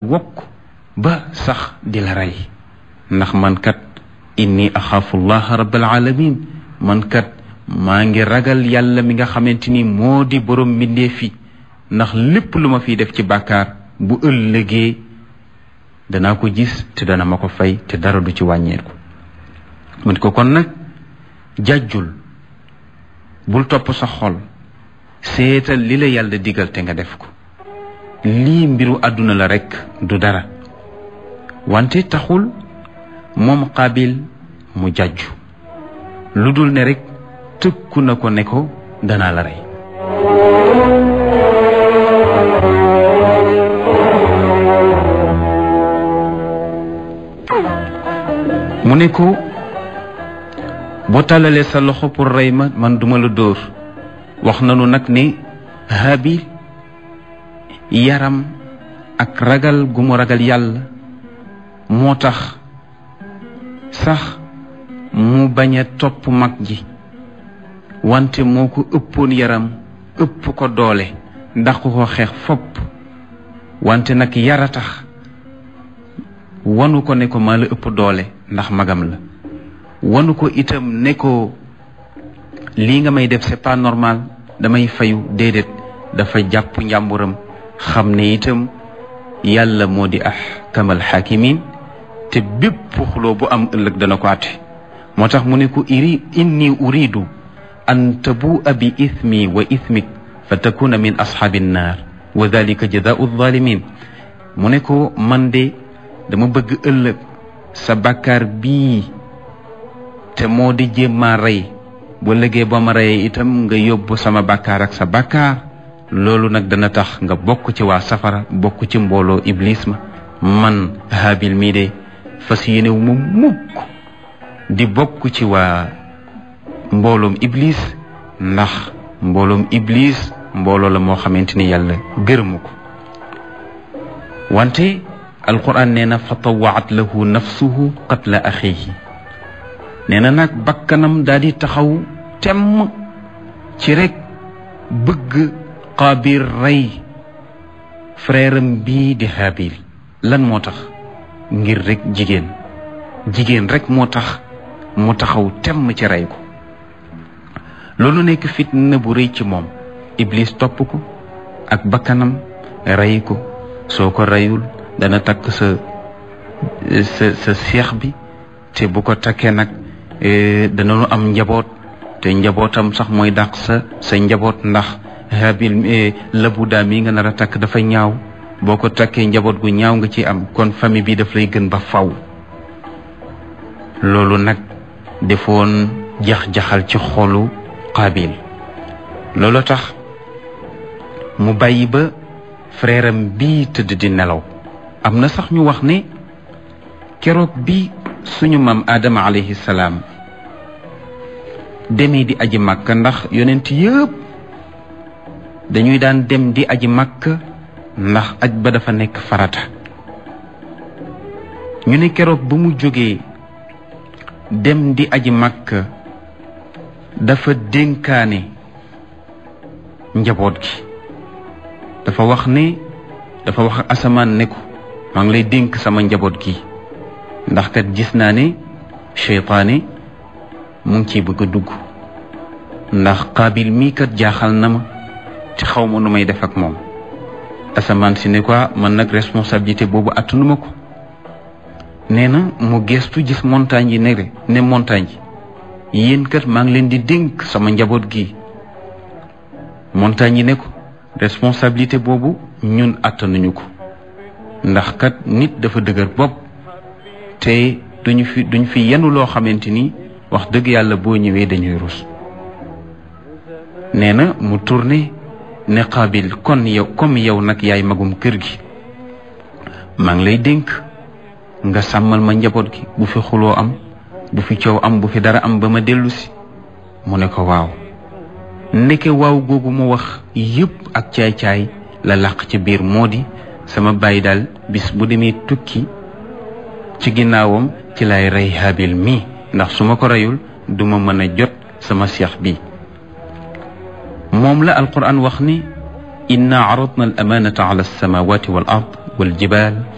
wokk ba sax di la rey ndax man kat inni axaafu llaha rabbal alamin man kat maa ngi ragal yàlla mi nga xamante ni moo di borom mbindee fi ndax lépp lu ma fiy def ci bàkkaar bu ëllëgee danaa ko gis te dana ma ko fay te dara du ci wàññeeku mu ne ko kon nag jàjjul bul topp sa xol seetal li la yàlla digal te nga def ko lii mbiru àdduna la rekk du dara wante taxul moom xaabil mu jàjju lu dul ne rekk tëkku na ko ne ko danaa la rey mu ne ko boo tàllalee sa loxo pour rey ma man duma la dóor wax nanu nag ni Haabil yaram ak ragal gu mu ragal yàlla moo tax sax mu bañ a topp mag ji wante moo ko ëppoon yaram ëpp ko doole ndax ko xeex fopp wante nag yara tax wanu ko ne ko maa la ëpp doole ndax magam la wanu ko itam ne ko lii nga may def c'est pas normal damay fayu déedéet dafa jàpp njàmburam xam ne itam yàlla moo di ahkamal xaakimin te bépp xuloo bu am ëllëg dana ko àtte moo tax mu ne ko iri inni uridu an tabua bi ithmi wa ithmik fa takuna min ashaabi nnaar wa dalika jazaau zalimin mu ne ko man de dama bëgg ëllëg sa bàkkaar bii te moo di jéem maa rey bu lëgee ba ma reyee itam nga yóbbu sama bàkkaar ak sa bàkkaar loolu nag dana tax nga bokk ci waa safara bokk ci mbooloo iblis ma man Haabil mii de fas yéenewu ma mukk di bokk ci waa mbooloom iblis ndax mbooloom iblis mbooloo la moo xamante ni yàlla gërëmu ko wante alquran nee na fa tawaat lahu nafsuhu qatla axihi nee na nag bakkanam daal di taxaw temm ci rek bëgg qaabil rey frèram bii di haabil lan moo tax ngir rek jigéen jigéen rek moo tax mu taxaw temm ci rey ko loolu nekk fitna bu rëy ci moom iblis topp ko ak bakkanam rey ko soo ko reyul dana takk sa sa sa seex bi te bu ko takkee nag danañu am njaboot te njabootam sax mooy dàq sa sa njaboot ndax habil labu daa mi nga nar a takk dafa ñaaw boo ko takkee njaboot gu ñaaw nga ci am kon famille bi daf lay gën ba faw loolu nag defoon jax-jaxal ci xolu qaabil loolu tax mu bàyyi ba frère am bii tëdd di nelaw am na sax ñu wax ne keroog bi suñu maam Adama alayhi salaam demee di aji màkk ndax yonent yëpp dañuy daan dem di aji màkk ndax aj ba dafa nekk farata ñu ne keroog ba mu jógee dem di aji màkk dafa dénkaane njaboot gi dafa wax ne dafa wax asamaan ne ko maa ngi lay dénk sama njaboot gi ndax kat gis naa ne seytaane mu ngi ciy bëgg a dugg ndax qaabil mii kat jaaxal na ma te xaw ma nu may def ak moom asamaan si ne quoi man nag responsabilité boobu attanuma ko nee na mu gestu gis montagne yi ne ne montagne yi yéen kat maa ngi leen di dénk sama njaboot gi montagne yi ne ko responsabilité boobu ñun attanuñu ko ndax kat nit dafa dëgër bopp te duñu fi duñ fi yenu loo xamante ni wax dëgg yàlla boo ñëwee dañuy rus nee na mu tourné ne Qaabil kon yow comme yow nag yaay magum kër gi maa ngi lay dénk nga sàmmal ma njaboot gi bu fi xuloo am bu fi coow am bu fi dara am ba ma dellu si mu ne ko waaw ndeke waaw googu mu wax yépp ak caay-caay la làq ci biir moo di sama bàyyi daal bis bu demee tukki ci ginnaawam ci lay rey Haabil mii ndax su ma ko reyul duma mën a jot sama seex bi moom la alquran wax ni inna aradna al amanata ala alsamawati wal ard wal jibal